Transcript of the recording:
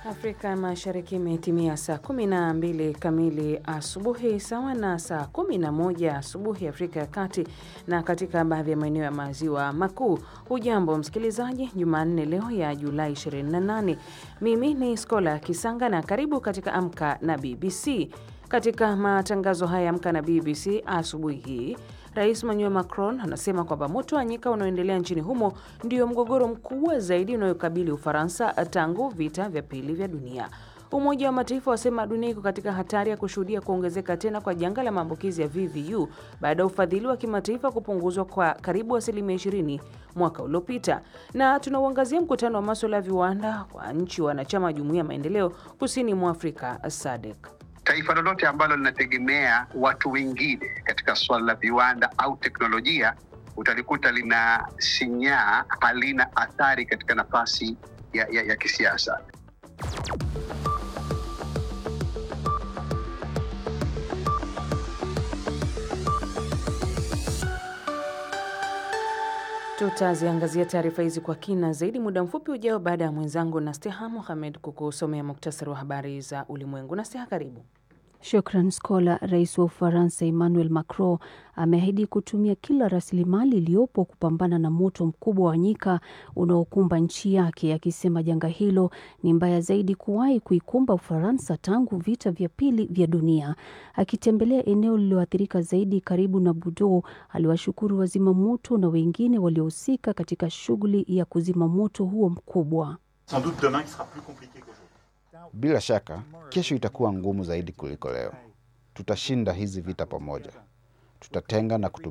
Afrika ya Mashariki imetimia saa 12 kamili asubuhi sawa na saa 11 asubuhi Afrika ya Kati na katika baadhi ya maeneo ya maziwa makuu. Hujambo msikilizaji, Jumanne leo ya Julai 28. Mimi ni Skola Kisanga na karibu katika Amka na BBC. Katika matangazo haya Amka na BBC asubuhi hii Rais Emmanuel Macron anasema kwamba moto wa nyika unaoendelea nchini humo ndio mgogoro mkubwa zaidi unayokabili Ufaransa tangu vita vya pili vya dunia. Umoja wa Mataifa wasema dunia iko katika hatari ya kushuhudia kuongezeka tena kwa janga la maambukizi ya VVU baada ya ufadhili wa kimataifa kupunguzwa kwa karibu asilimia 20 mwaka uliopita. Na tunauangazia mkutano wa maswala ya viwanda kwa nchi wanachama wa Jumuiya ya Maendeleo Kusini mwa Afrika SADC. Taifa lolote ambalo linategemea watu wengine katika suala la viwanda au teknolojia utalikuta lina sinyaa, halina athari katika nafasi ya, ya, ya kisiasa. Tutaziangazia taarifa hizi kwa kina zaidi muda mfupi ujao, baada ya mwenzangu Nasteha Mohamed kukusomea muktasari wa habari za ulimwengu. Nasteha, karibu. Shukran Skola. Rais wa Ufaransa Emmanuel Macron ameahidi kutumia kila rasilimali iliyopo kupambana na moto mkubwa wa nyika unaokumba nchi yake, akisema janga hilo ni mbaya zaidi kuwahi kuikumba Ufaransa tangu vita vya pili vya dunia. Akitembelea eneo lililoathirika zaidi karibu na Bordeaux, aliwashukuru wazima moto na wengine waliohusika katika shughuli ya kuzima moto huo mkubwa. Bila shaka kesho itakuwa ngumu zaidi kuliko leo. Tutashinda hizi vita pamoja. Tutatenga na kutumia